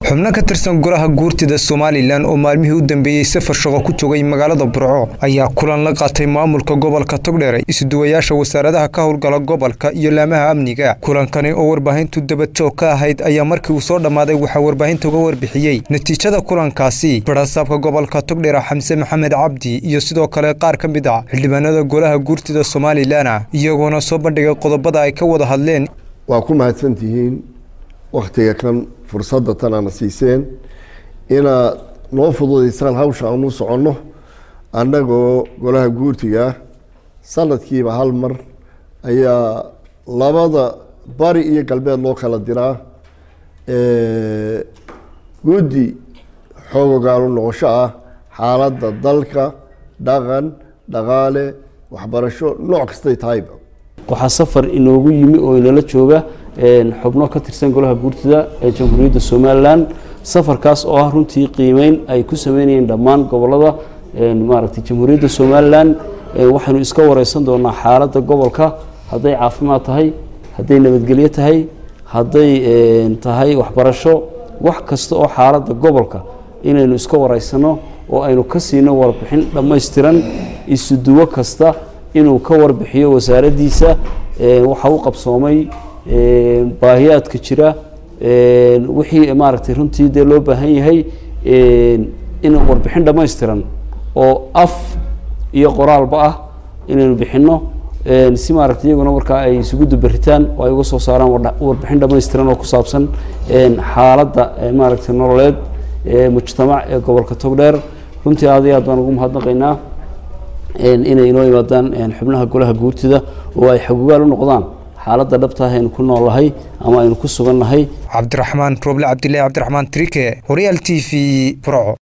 xubno ka tirsan golaha guurtida somalilan oo maalmihii u dambeeyey safar shaqo ku joogay magaalada burco ayaa kulan la qaatay maamulka gobolka togdheer isuduwayaasha wasaaradaha ka howlgala gobolka iyo laamaha amniga kulankani oo warbaahintu dabadjoog ka ahayd ayaa markii uu soo dhammaaday waxaa warbaahinta uga warbixiyey natiijada kulankaasi barasaabka gobolka togdheer xamse maxamed cabdi iyo sidoo kale qaar ka mid ah xildhibaanada golaha guurtida somalilan iyagoona soo bandhigay qodobada ay ka wada hadleen waa ku mahadsantihiin waktiga kan fursadda tan aana siiseen inaad noo fududaysaan hawsha aan u soconno annagoo golaha guurtiga sanadkiiba hal mar ayaa labada bari iyo galbeed loo kala diraa guddi xoogogaanu noqosho ah xaaladda dalka dhaqan dhaqaale waxbarasho nooc kastay tahayba waxaa safar inoogu yimi oo inala jooga xubno ka tirsan golaha guurtida ee jamhuuriyadda somalilan safarkaas oo ah runtii qiimeyn ay ku sameynayeen dhammaan gobolada maaragtay jamhuuriyadda somalilan waxaynu iska wareysan doonaa xaaladda gobolka hadday caafimaad tahay hadday nabadgelyo tahay hadday tahay waxbarasho wax kasta oo xaaladda gobolka inaynu iska wareysano oo aynu ka siino warbixin dhammaystiran isuduwo kasta inuu ka warbixiyo wasaaraddiisa waxa u qabsoomay baahiyaadka jira wixii maaragtay runtii dee loo baahan yahay in warbixin dhammaystiran oo af iyo qoraalba ah inaynu bixinno si maaragtay iyaguna markaa ay isugu dubaritaan oo ay uga soo saaraan warbixin dhammaystiran oo ku saabsan xaaladda maaragtay nololeed mujtamac ee gobolka togdheer runtii aad iyo aad baan ugu mahadnaqaynaa inay inoo yimaadaan xubnaha golaha guurtida oo ay xagugaal u noqdaan xaaladda dhabtaah aynu ku noolnahay ama aynu ku sugannahay cabdiraxmaan roble cabdillahi cabdiraxmaan trike horyaal t v burco